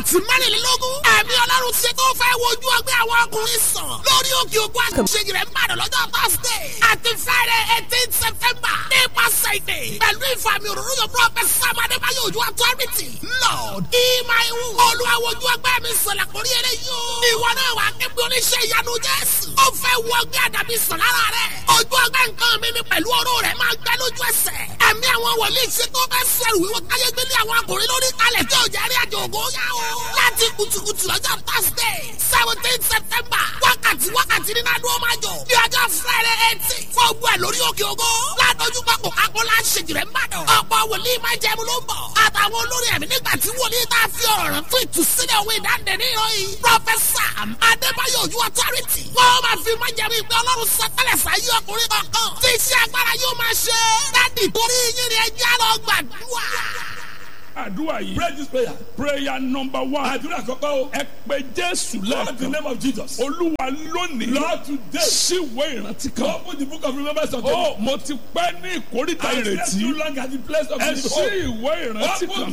wákàtí mẹ́rìnlélógún ẹ̀mí ọlọ́run ṣe tó fẹ́ wojú ọgbẹ́ àwọn ọkùnrin sàn lórí òkè òkú àṣeyìí rẹ̀ ń bàdàn lọ́jọ́ thursday àti friday eighteen september nípasẹ̀ ìdè pẹ̀lú ìfàmì òróró yóò prophet sam adébáyọ̀ ojú authority lord ìmáìwù olùwàwọ̀jú ọgbẹ́ mi sọ̀lá kórí eré yóò ìwọ náà wà kébí oníṣẹ́ ìyanu jésù ó fẹ́ wọ ọgbẹ́ àdàbí sàn lára rẹ̀ ojú ọgbẹ́ nǹkan mi ni pẹ̀lú ọ̀rọ̀ rẹ̀ máa gbẹ lójú ẹsẹ̀ ẹ̀mí àwọn wòlíì ṣe tó bẹ́ sẹ̀rù wíwọ́ káyé gbélé àwọn akùnrin lórí kalẹ̀ tí ò jẹ́ rí àjò ògo yá o láti kùtùkùtù lọ́jọ́ thursday seventeen september wákàtí wákàtí nínú adó máa jọ ní ọjọ́ friday eighteen fún ogun ẹ̀ lórí òkè ògo ládójú pápọ̀ kákólá ṣèjìrẹ́ ń bàdàn ọ̀pọ̀ wòlíì máa jẹun ló ń bọ̀ àtàwọn olórí ẹ̀mí nígbà tí wòlíì tá a fi ọ̀rọ̀ rẹ̀ fún ìtúsílẹ̀ òwe ìdáǹdè ní ìròyìn pọfẹsà adébáyọ̀ ojú ọtọ́rìtì wọ́n máa fi máa jẹun ìgbẹ́ ọlọ́run sọtẹ́lẹ̀ sáyé ọkùnrin kọ̀ọ̀kan tí iṣẹ́ agbára yóò máa ṣe dádì torí yín ni ẹjẹ́ lọ gbàdúrà àdúrà yìí. Pray this prayer. prayer number one. Àdúrà kọ́kọ́ o. ẹ pé jésù Lord in the lẹ́ẹ̀kan. name of Jesus. olúwa lónìí. Lord today. síwé ìrántí kan. Open the book of remembrance of ó mo ti pẹ́ ní ìkórìtà I slept too ìrètí. long at the place of ẹ the sí ìwé ìrántí Open kan.